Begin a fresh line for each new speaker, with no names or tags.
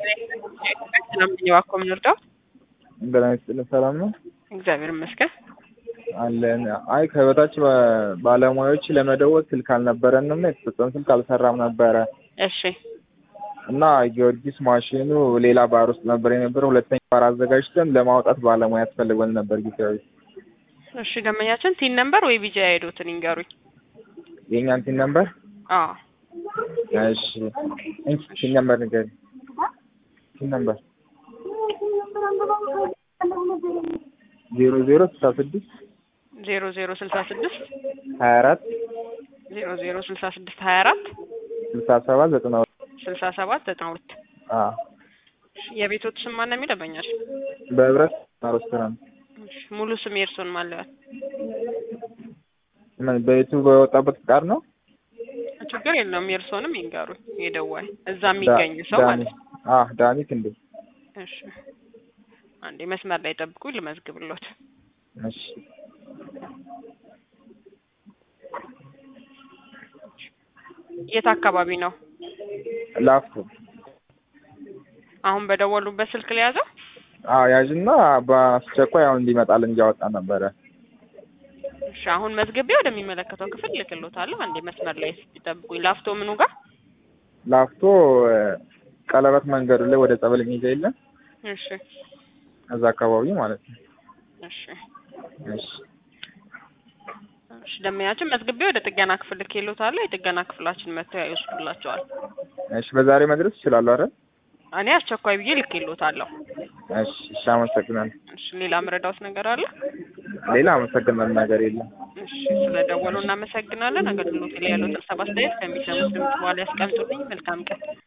ሰላም ነኝ። እባክዎ ምን ልርዳው?
ጤና ይስጥልኝ። ሰላም ነው
እግዚአብሔር ይመስገን።
አለን። አይ ከበታች ባ- ባለሙያዎች ለመደወል ስልክ አልነበረንም እና የተሰጠን ስልክ አልሰራም ነበረ
እሺ
እና ጊዮርጊስ ማሽኑ ሌላ ባር ውስጥ ነበር የነበረው። ሁለተኛ ባር አዘጋጅተን ለማውጣት ባለሙያ ያስፈልገን ነበር ጊዜያዊ።
እሺ ደንበኛችን ቲን ነምበር ወይ ቢጃ ሄዶትን ይንገሩኝ።
የእኛን ቲን ነምበር
አዎ
እሺ እንቺ ቲን ነምበር ንገሪኝ። ቲን ነምበር ዜሮ ዜሮ ስልሳ ስድስት
ዜሮ ዜሮ ስልሳ ስድስት
ሀያ አራት
ዜሮ ዜሮ ስልሳ ስድስት ሀያ አራት
ስልሳ ሰባት ዘጠና ሁለት
ስልሳ ሰባት ዘጠና ሁለት
አዎ
የቤቶት ስም ማን ነው የሚለው ደንበኛችን?
በህብረት ሬስቶራንት
እሺ፣ ሙሉ ስም የእርስዎን ማን ልበል?
ምን በቤቱ በወጣበት ፍቃድ ነው
ችግር የለውም የእርስዎንም ይንገሩኝ። የደዋይ እዛ የሚገኝ ሰው
ዳኒ
ማለት ነው።
አዎ ዳኒ ክንዴ
እሺ አንዴ መስመር ላይ ጠብቁኝ ልመዝግብሎት።
እሺ
የት አካባቢ ነው?
ላፍቶ
አሁን በደወሉበት ስልክ ለያዘው?
አዎ ያዥና በአስቸኳይ አሁን እንዲመጣልን እያወጣ ነበረ
እሺ አሁን መዝግቤ ወደሚመለከተው ክፍል ልክሎታለሁ። አንዴ መስመር ላይ ይጠብቁኝ። ላፍቶ ምኑ ጋር?
ላፍቶ እ፣ ቀለበት መንገዱ ላይ ወደ ጸበል የሚሄድ የለም
እሺ
እዛ አካባቢ ማለት ነው
እሺ
እሺ
እሺ ደንበኛችን መዝግቤ ወደ ጥገና ክፍል ልኬሎታለሁ። የጥገና ክፍላችን መጥተው ይወስዱላቸዋል።
እሺ በዛሬ መድረስ ይችላሉ አይደል
እኔ አስቸኳይ ብዬ ልኬሎታለሁ።
እሺ እሺ አመሰግናለሁ
እሺ ሌላ ምረዳውት ነገር አለ?
ሌላ አመሰግናለሁ ነገር የለም
እሺ ስለደወሉ እናመሰግናለን። አገልግሎት ላይ ያሉትን ሀሳብ አስተያየት ከሚሰሙት ድምጽ በኋላ ያስቀምጡልኝ። መልካም ቀን